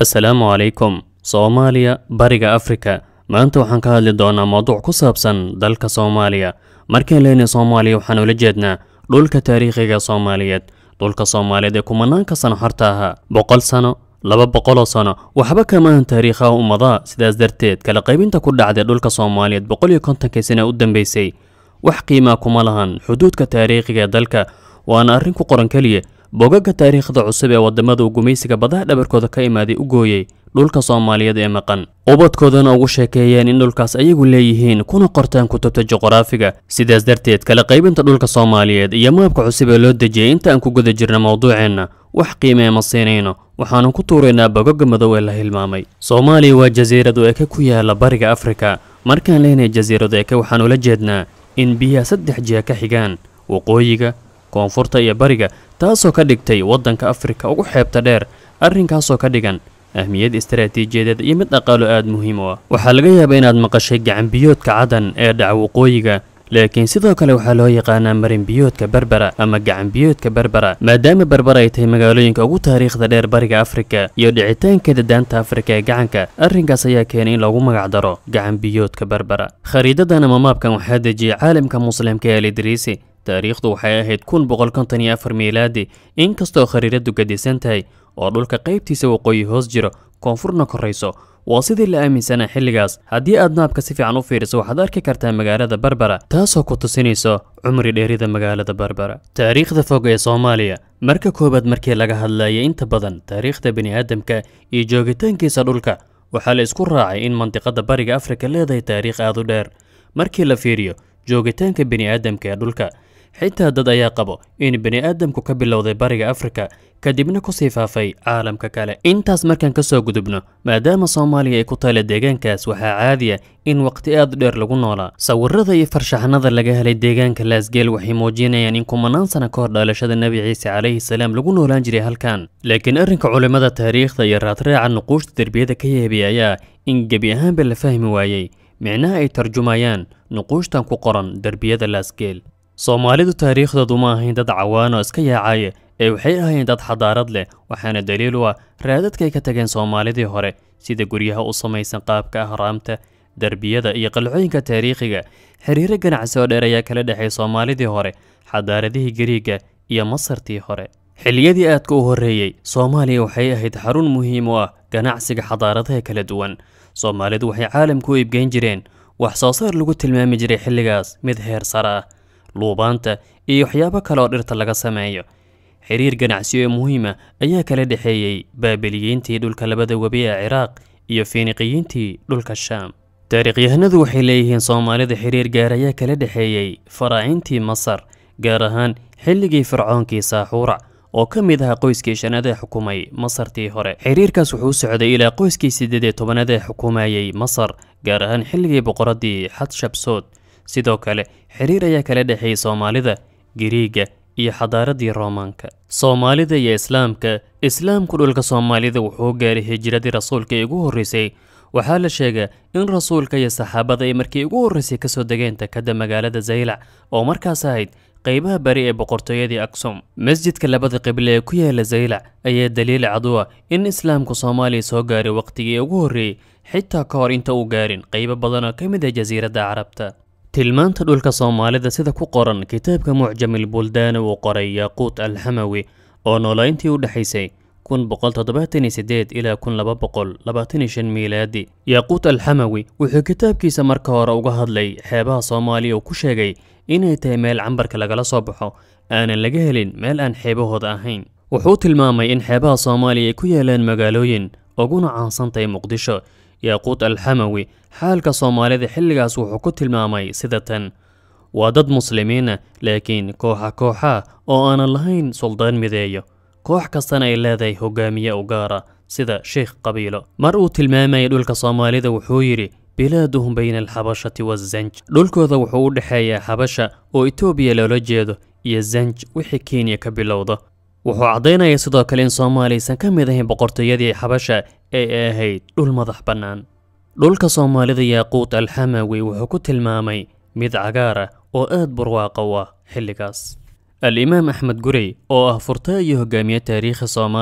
assalaamu calaykum soomaaliya bariga afrika maanta waxaan ka hadli doonaa mowduuc ku saabsan dalka soomaaliya markaan leenahay soomaaliya waxaan ula jeednaa dhulka taariikhiga soomaaliyeed dhulka soomaaliyeed ee kumanaanka sano horta ahaa boqol sano laba boqoloo sano waxba kama ahan taariikhaha ummadaha sidaas darteed kala qaybinta ku dhacday dhulka soomaaliyeed boqol iyo kontonkii sana u dambeysay wax qiimaa kuma lahan xuduudka taariikhiga ee dalka waana arrin ku qoran keliya bogaga taariikhda cusub ee wadamada uu gumaysiga badaha dhabarkooda ka imaaday u gooyey dhulka soomaaliyeed ee maqan ubadkoodana ugu sheekeeyeen in dhulkaas ayagu leeyihiin kuna qortaan kutubta juqraafiga sidaas darteed kala qaybinta dhulka soomaaliyeed iyo maabka cusub ee loo dejiyey inta aan ku guda jirna mowduuceenna wax qiimee ma siinayno waxaanu ku tuuraynaa bogaga madow ee la hilmaamay soomaaliya waa jasiiradu eke ku yaala bariga afrika markaan leenahay jasiiradu eke waxaan ula jeednaa in biyaha saddex jiha ka xigaan waqooyiga koonfurta iyo bariga taasoo ka dhigtay waddanka afrika ugu xeebta dheer arrinkaasoo ka dhigan ahmiyad istaraatiijiyadeed iyo mid dhaqaalo aada muhiim u ah waxaa laga yaabaa inaad maqashay gacanbiyoodka cadan ee dhaca waqooyiga laakiin sidoo kale waxaa loo yaqaanaa marinbiyoodka berbera ama gacanbiyoodka berbera maadaama berber ay tahay magaalooyinka ugu taariikhda dheer bariga afrika iyo dhicitaankeeda daanta afrika ee gacanka arrinkaas ayaa keenay in lagu magacdaro gacanbiyoodka berbera khariidadan ama maabkan waxaa dejiyey caalamka muslimka ee alidriisi taariikhdu waxay ahayd kun boqol konton iyo afar miilaadi inkastoo khariiradu gadisan tahay oo dhulka qaybtiisa waqooyi hoos jiro koonfurna korayso waa sidii la aaminsanaa xilligaas haddii aad naabka si fiican u fiiriso waxaad arki kartaa magaalada berbera taasoo ku tusinayso cumri dheerida magaalada berbera taariikhda fog ee soomaaliya marka koowaad markii laga hadlayay inta badan taariikhda bini'aadamka iyo joogitaankiisa dhulka waxaa la isku raacay in mandiqada bariga afrika leedahay taariikh aad u dheer markii la fiiriyo joogitaanka bini'aadamka ee dhulka xitaa dad ayaa qabo in bini'aadamku ka bilowday bariga afrika kadibna kusii faafay caalamka kale intaas markaan ka soo gudubno maadaama soomaaliya ay ku taala deegaankaas waxaa caadiya in waqti aad u dheer lagu noolaa sawirada iyo farshaxanada laga helay deegaanka laasgeel waxay muujinayaan in kumanaan sana ka hor dhalashada nebi ciise calayhi salaam lagu noolaan jiray halkan laakiin arrinka culimmada taariikhda iyo raadraaca nuquushta derbiyada ka yeebay ayaa in gebi ahaanba la fahmi waayey micnaha ay tarjumayaan nuquushtan ku qoran derbiyada laasgeel soomaalidu taariikhdoodu ma ahayn dad cawaan oo iska yaacaya ee waxay ahayn dad xadaarad leh waxaana daliil u ah raadadkay ka tageen soomaalidii hore sida guryaha u samaysan qaabka ahraamta derbiyada iyo qalcooyinka taariikhiga xiriiro ganacsi oo dheer ayaa kala dhexay soomaalidii hore xadaaradihii gariiga iyo masartii hore xilliyadii aadka u horreeyey soomaaliya waxay ahayd xarun muhiim u ah ganacsiga xadaaradaha kala duwan soomaalidu waxay caalamku u iibgeyn jireen wax soo saar lagu tilmaami jiray xilligaas mid heer sare ah luubaanta iyo waxyaabo kale oo dhirta laga sameeyo xiriir ganacsi oo muhiima ayaa kala dhexeeyey baabiliyiintii dhulka labada webi ee ciraaq iyo fiiniqiyiintii dhulka shaam taariikhyahanadu waxay leeyihiin soomaalida xiriir gaar ayaa kala dhexeeyey faraacintii masar gaar ahaan xilligii fircoonkii saaxuurac oo ka mid ahaa qoyskii shanaad ee xukumay masartii hore xiriirkaas wuxuu u socday ilaa qoyskii siddeed iyo tobanaad ee xukumayey masar gaar ahaan xilligii boqoradii xadshabsood sidoo kale xiriir ayaa kala dhexeeyey soomaalida giriiga iyo xadaaradii roomaanka soomaalida iyo islaamka islaamku dhulka soomaalida wuxuu gaaray hijiradii rasuulka ee ugu horreysay waxaa la sheegaa in rasuulka iyo saxaabada ay markii ugu horreysay kasoo degeen takada magaalada zaylac oo markaas ahayd qaybaha bari ee boqortooyadii aksum masjidka labada qible ee ku yaala zaylac ayaa daliil cad u ah in islaamku soomaaliya soo gaaray waqtigii ugu horreeyey xitaa ka hor inta uu gaarin qaybo badan oo ka mid ah jasiiradda carabta tilmaanta dhulka soomaalida sida ku qoran kitaabka mucjamil buldaana uu qoray yaaquut alxamawi oo noolayntii u dhexaysay kun boqol toddobaatan iyo sideed ilaa kun laba boqol labaatan iyo shan miilaadi yaaquut alxamawi wuxuu kitaabkiisa marka hore uga hadlay xeebaha soomaaliya uu ku sheegay inay tahay meel cambarka lagala soo baxo aanan laga helin meel aan xeebahooda ahayn wuxuu tilmaamay in xeebaha soomaaliya ay ku yaalaan magaalooyin uguna caansan tahay muqdisho yaaquut alxamawi xaalka soomaalida xilligaas wuxuu ku tilmaamay sida tan waa dad muslimiina laakiin kooxa kooxa oo aanan lahayn suldaan mideeyo koox kastana ay leedahay hogaamiye u gaara sida sheikh qabiilo mar uu tilmaamayay dhulka soomaalida wuxuu yidhi bilaaduhum bayna alxabashati wazanj dhulkooda wuxuu u dhexeeyaa xabasha oo etoobiya loola jeedo iyo zanj wixii kenya ka bilowda wuxuu caddaynaya sidoo kale in soomaaliya aysan ka mid ahayn boqortooyadii xabasha ee ay ahayd dhul madax bannaan dhulka soomaalida yaaquut alxamawi wuxuu ku tilmaamay mid cagaar ah oo aad barwaaqa u ah xilligaas al-imaam axmed gurey oo ah furtaa iyo hogaamiye taariikhi soomaaliya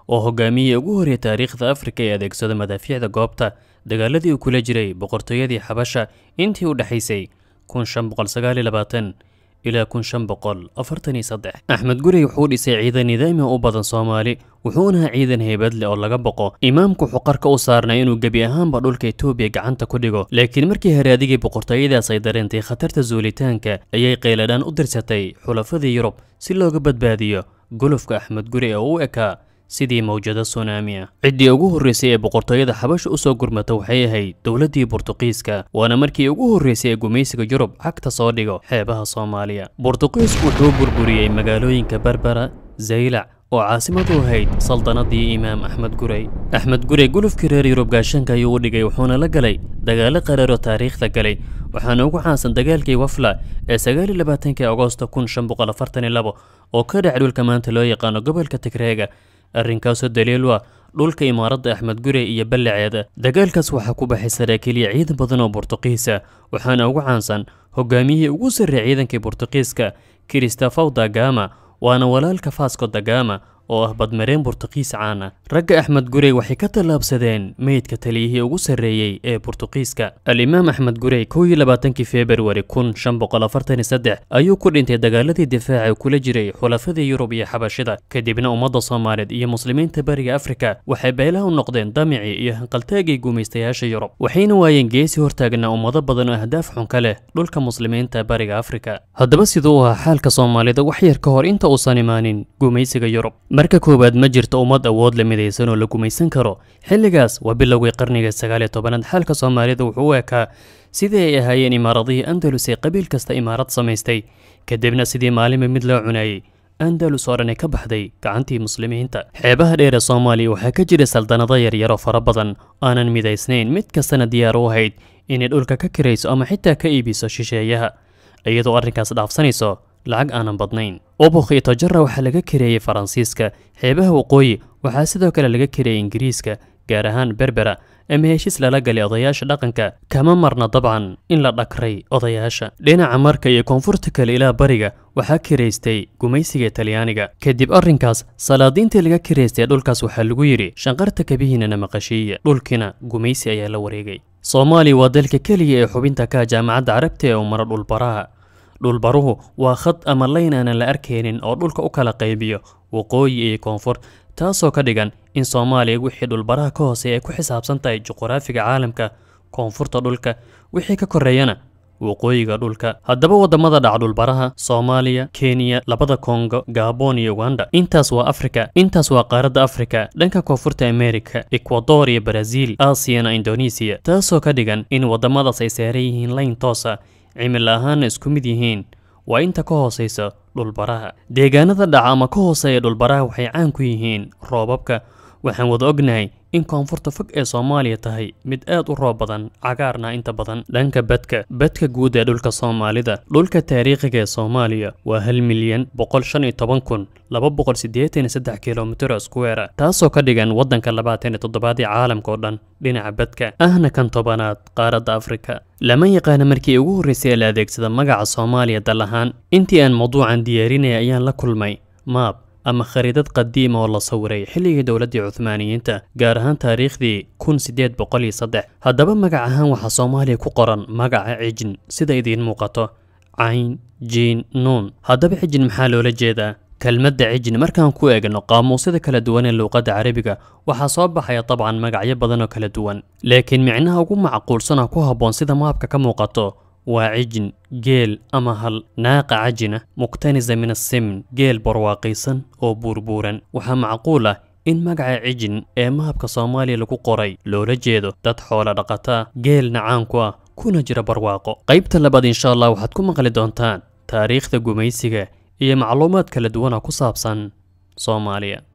oo hogaamiyey ugu horreeyay taariikhda afrika ee adeegsada madaafiicda goobta dagaaladii uu kula jiray boqortooyadii xabasha intii u dhexaysay kun shan boqol sagaal iyo labaatan ilaa kun shan boqol afartan iyo saddex axmed gurey wuxuu dhisay ciidan nidaami u badan soomaali wuxuuna ahaa ciidan heybad leh oo laga boqo imaamku wuxuu qarka u saarnay inuu gebi ahaanba dhulka etoobiya gacanta ku dhigo laakiin markii haraadigii boqortooyadaas ay dareentay khatarta zuulitaanka ayay qayladhaan u dirsatay xulafadii yurub si looga badbaadiyo gulufka axmed gurey oo u ekaa sidii mawjado sunaami ah ciddii ugu horreysay ee boqortooyada xabasha u soo gurmata waxay ahayd dowladdii burtuqiiska waana markii ugu horreysay ee gumaysiga yurub cagta soo dhigo xeebaha soomaaliya burtuqiisku wuxuu burburiyey magaalooyinka berbera zaylac oo caasimadu ahayd saldanadii imaam axmed gurey axmed gurey gulufkii reer yurub gaashaanka ayuu u dhigay wuxuuna la galay dagaalo qaraaro taariikhda galay waxaana ugu caansan dagaalkii wafla ee sagaaliyo labaatankii agoosto kun shan boqol afartan iyo labo oo ka dhac dhulka maanta loo yaqaano gobolka tigreega arrinkaasoo daliil u ah dhulka imaaradda axmed gurey iyo ballaceeda dagaalkaas waxaa ku baxay saraakiiliya ciidan badan oo burtuqiisa waxaana ugu caansan hogaamiyihii ugu sarreeyay ciidankii burtuqiiska kristofow dagama waana walaalka fasco dagama oo ah badmareen burtuqiis caana ragga axmed gurey waxay ka tallaabsadeen meydka taliyihii ugu sarreeyey ee burtuqiiska alimaam axmed gurey kow iyo labaatankii februari kun shan boqol afartan iyo saddex ayuu ku dhintay dagaaladii difaaca kula jiray xulafadii yurub iyo xabashida kadibna ummadda soomaaliyeed iyo muslimiinta bariga afrika waxay beelaha u noqdeen damicii iyo hanqaltaagii gumaystayaasha yurub waxayna waayeen geesi hortaagnaa ummado badan oo ahdaaf xun ka leh dhulka muslimiinta bariga afrika haddaba siduu u ahaa xaalka soomaalida wax yar ka hor inta uusan imaanin gumaysiga yurub marka koowaad ma jirto ummad awood la midaysan oo la gumaysan karo xilligaas waa bilowgii qarniga sagaal iyo tobanaad xaalka soomaalida wuxuu u ekaa sidii ay ahaayeen imaaradihii andalus ee qabiil kasta imaarad samaystay kadibna sidii maalinba mid loo cunayey andalus oo dhan ay ka baxday gacantii muslimiinta xeebaha dheer ee soomaaliya waxaa ka jira saldanado yaryaroo fara badan aanan midaysnayn mid kastana diyaar u ahayd inay dhulka ka kirayso ama xitaa ka iibiso shisheeyaha iyadoo arrinkaas dhaafsanayso lacag aanan badnayn ubukh iyo tojara waxaa laga kareeyey faransiiska xeebaha waqooyi waxaa sidoo kale laga kareeyey ingiriiska gaar ahaan berbera ama heshiis lala galay odayaasha dhaqanka kama marna dabcan in la dhakray odayaasha dhinaca marka iyo koonfurta kale ilaa bariga waxaa kiraystay gumaysiga talyaaniga kadib arrinkaas salaadiintii laga kiraystay dhulkaas waxaa lagu yidhi shanqarta kabihiinana maqashiiya dhulkiina gumaysi ayaa la wareegay soomaaliya waa dalka keliya ee xubinta ka jaamacadda carabta ee umara dhulbaraha dhulbaruhu waa khad ama layn aanan la arkaynin oo dhulka u kala qaybiyo waqooyi iyo koonfur taasoo ka dhigan in soomaaliya wixii dhulbaraha ka hooseeya ay ku xisaabsan tahay juquraafiga caalamka koonfurta dhulka wixii ka koreeyana waqooyiga dhulka haddaba waddamada dhaca dhulbaraha soomaaliya kenya labada kongo gabon iyo uganda intaas waa afrika intaas waa qaaradda afrika dhanka koonfurta amerika ekwador iyo baraziil aasiyana indonesiya taasoo ka dhigan in waddamadaas ay saaran yihiin layn toosa cimil ahaanna isku mid yihiin waa inta ka hoosaysa dhulbaraha deegaanada dhaca ama ka hooseeya dhulbaraha waxay caan ku yihiin roobabka waxaan wada ognahay in koonfurta fog ee soomaaliya tahay mid aad u roob badan cagaarna inta badan dhanka badka badka guud ee dhulka soomaalida dhulka taariikhiga ee soomaaliya waa hal milyan boqol shan iyo toban kun laba boqol siddeetan iyo saddex kilomitir oo square taasoo ka dhigan waddanka labaatan iyo toddobaad ee caalamka oo dhan dhinaca badka ahna kan tobanaad qaaradda afrika lama yaqaana markii ugu horreysay ee la adeegsada magaca soomaaliya dal ahaan intii aan mawduucan diyaarinaya ayaan la kulmay maab ama khariidad qadiima oo la sawiray xilligii dowladdii cuhmaaniyiinta gaar ahaan taariikhdii kun siddeed boqol iyo saddex haddaba magac ahaan waxaa soomaaliya ku qoran magaca cijin sida idiin muuqato cayn jiin nuun haddaba cijin maxaa loola jeedaa kelmadda cijin markaan ku eegno qaamuusyada kala duwan ee luuqadda carabiga waxaa soo baxaya dabcan magacyo badan oo kala duwan laakiin micnaha ugu macquulsan oo ku habboon sida maabka ka muuqato waa cijin geel ama hal naaqa cajina muktanisa min asimn geel barwaaqaysan oo buurbuuran waxaa macquul ah in magaca cijin ee mahabka soomaaliya lagu qoray loola jeedo dad xoola dhaqataa geelna caan ku ah kuna jira barwaaqo qaybta labaad insha allah waxaad ku maqli doontaan taariikhda gumaysiga iyo macluumaad kala duwan oo ku saabsan soomaaliya